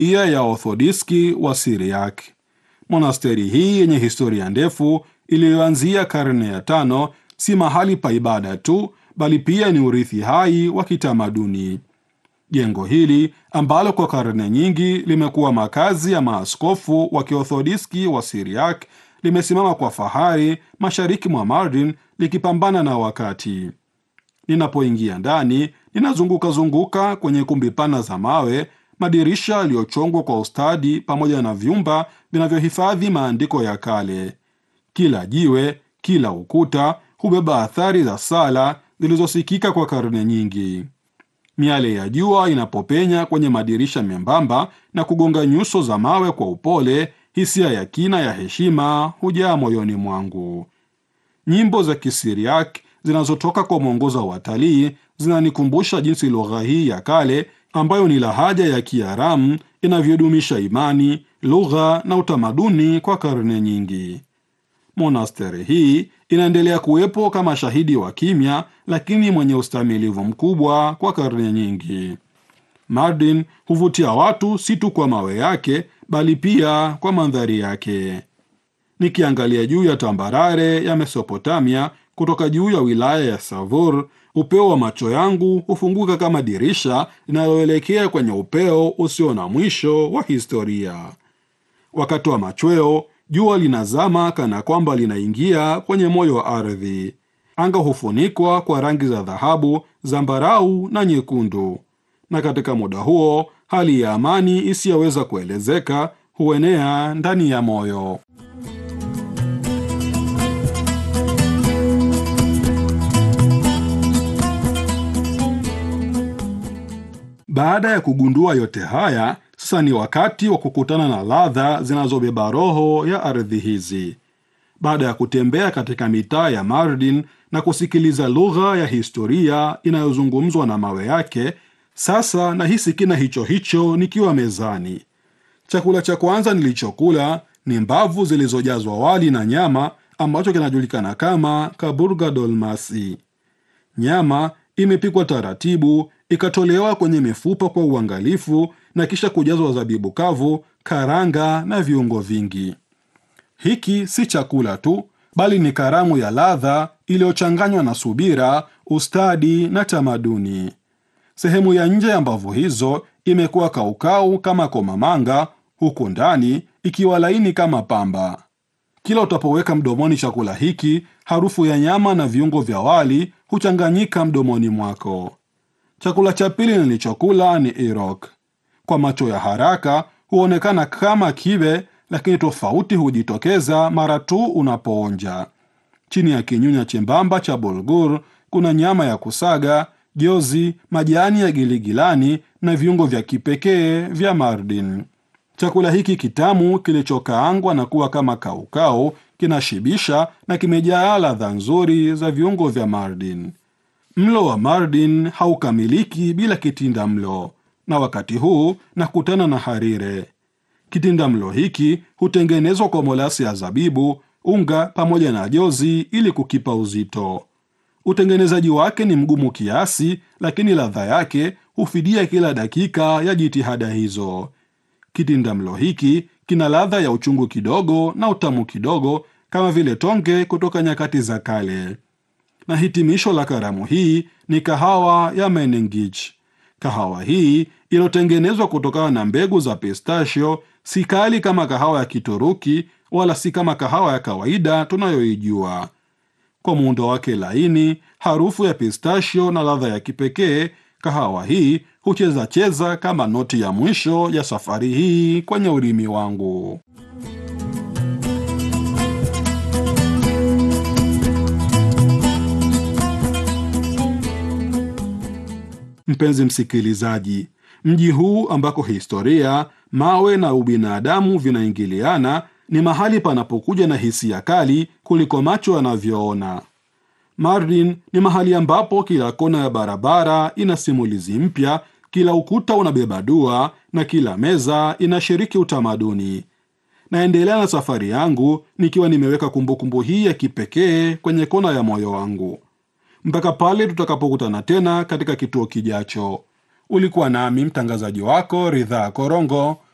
iya ya Orthodiski wa Siriak. Monasteri hii yenye historia ndefu iliyoanzia karne ya tano si mahali pa ibada tu, bali pia ni urithi hai wa kitamaduni. Jengo hili ambalo kwa karne nyingi limekuwa makazi ya maaskofu wa Kiorthodiski wa Siriak limesimama kwa fahari mashariki mwa Mardin likipambana na wakati. Ninapoingia ndani, ninazunguka zunguka kwenye kumbi pana za mawe, madirisha yaliyochongwa kwa ustadi, pamoja na vyumba vinavyohifadhi maandiko ya kale. Kila jiwe, kila ukuta hubeba athari za sala zilizosikika kwa karne nyingi. Miale ya jua inapopenya kwenye madirisha membamba na kugonga nyuso za mawe kwa upole, hisia ya kina ya heshima hujaa moyoni mwangu. Nyimbo za Kisiriak zinazotoka kwa mwongoza wa watalii zinanikumbusha jinsi lugha hii ya kale ambayo ni lahaja ya Kiaramu inavyodumisha imani, lugha na utamaduni kwa karne nyingi. Monasteri hii inaendelea kuwepo kama shahidi wa kimya, lakini mwenye ustamilivu mkubwa kwa karne nyingi. Mardin huvutia watu si tu kwa mawe yake, bali pia kwa mandhari yake. Nikiangalia juu ya tambarare ya Mesopotamia kutoka juu ya wilaya ya Savur, upeo wa macho yangu hufunguka kama dirisha linaloelekea kwenye upeo usio na mwisho wa historia. Wakati wa machweo, jua linazama kana kwamba linaingia kwenye moyo wa ardhi. Anga hufunikwa kwa rangi za dhahabu, zambarau na nyekundu, na katika muda huo hali ya amani isiyoweza kuelezeka huenea ndani ya moyo. Baada ya kugundua yote haya, sasa ni wakati wa kukutana na ladha zinazobeba roho ya ardhi hizi. Baada ya kutembea katika mitaa ya Mardin na kusikiliza lugha ya historia inayozungumzwa na mawe yake, sasa nahisi kina hicho hicho nikiwa mezani. Chakula cha kwanza nilichokula ni mbavu zilizojazwa wali na nyama, ambacho kinajulikana kama kaburga dolmasi. Nyama imepikwa taratibu, ikatolewa kwenye mifupa kwa uangalifu na kisha kujazwa zabibu kavu, karanga na viungo vingi. Hiki si chakula tu, bali ni karamu ya ladha iliyochanganywa na subira, ustadi na tamaduni. Sehemu ya nje ya mbavu hizo imekuwa kaukau kama komamanga, huku ndani ikiwa laini kama pamba. Kila utapoweka mdomoni chakula hiki, harufu ya nyama na viungo vya wali huchanganyika mdomoni mwako. Chakula cha pili nilichokula ni irok. Kwa macho ya haraka huonekana kama kibe, lakini tofauti hujitokeza mara tu unapoonja. Chini ya kinyunya chembamba cha bulgur kuna nyama ya kusaga, jozi, majani ya giligilani na viungo vya kipekee vya Mardin. Chakula hiki kitamu kilichokaangwa na kuwa kama kaukau kinashibisha na kimejaa ladha nzuri za viungo vya Mardin. Mlo wa Mardin haukamiliki bila kitinda mlo, na wakati huu nakutana na harire. Kitinda mlo hiki hutengenezwa kwa molasi ya zabibu, unga pamoja na jozi ili kukipa uzito. Utengenezaji wake ni mgumu kiasi, lakini ladha yake hufidia kila dakika ya jitihada hizo. Kitinda mlo hiki kina ladha ya uchungu kidogo na utamu kidogo, kama vile tonge kutoka nyakati za kale. Na hitimisho la karamu hii ni kahawa ya Menengich. Kahawa hii iliyotengenezwa kutokana na mbegu za pistachio si kali kama kahawa ya Kituruki wala si kama kahawa ya kawaida tunayoijua. Kwa muundo wake laini, harufu ya pistachio na ladha ya kipekee, kahawa hii hucheza cheza kama noti ya mwisho ya safari hii kwenye ulimi wangu. Mpenzi msikilizaji, mji huu ambako historia, mawe na ubinadamu vinaingiliana ni mahali panapokuja na hisia kali kuliko macho yanavyoona. Mardin ni mahali ambapo kila kona ya barabara ina simulizi mpya, kila ukuta unabeba dua na kila meza inashiriki utamaduni. Naendelea na safari yangu nikiwa nimeweka kumbukumbu hii ya kipekee kwenye kona ya moyo wangu mpaka pale tutakapokutana tena katika kituo kijacho. Ulikuwa nami mtangazaji wako Ridhaa Korongo.